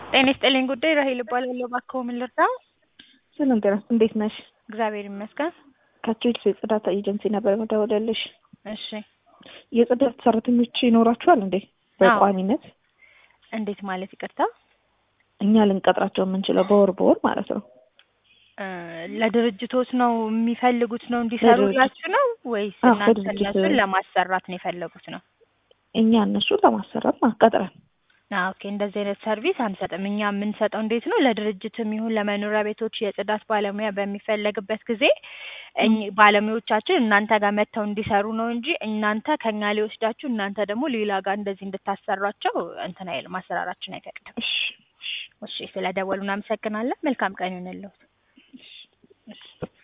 ጤና ይስጥልኝ ጉዳይ ራሄል እባላለሁ። እባክዎ ምን ልርዳው? ሰላም ጤና እንዴት ነሽ? እግዚአብሔር ይመስገን። ከቼልሲ የጽዳት ኤጀንሲ ነበር መደወለልሽ። እሺ የጽዳት ሰራተኞች ይኖራችኋል እንዴ? በቋሚነት እንዴት ማለት ይቅርታ? እኛ ልንቀጥራቸው የምንችለው በወር በወር ማለት ነው። እ ለድርጅቶች ነው የሚፈልጉት ነው እንዲሰሩላችሁ ነው ወይስ አዎ፣ እናንተ ለድርጅት- እነሱን ለማሰራት ነው የፈለጉት ነው? እኛ እነሱ ለማሰራት ማቀጥረን አዎ፣ ኦኬ እንደዚህ አይነት ሰርቪስ አንሰጥም። እኛ የምንሰጠው እንዴት ነው ለድርጅትም ይሁን ለመኖሪያ ቤቶች የጽዳት ባለሙያ በሚፈለግበት ጊዜ እኝ- ባለሙያዎቻችን እናንተ ጋር መጥተው እንዲሰሩ ነው እንጂ እናንተ ከኛ ሊወስዳችሁ እናንተ ደግሞ ሌላ ጋር እንደዚህ እንድታሰሯቸው እንትን አይልም፣ አሰራራችን አይፈቅድም። እሺ እሺ ስለ ደወሉ እናመሰግናለን። መልካም ቀን ይሁንልዎት።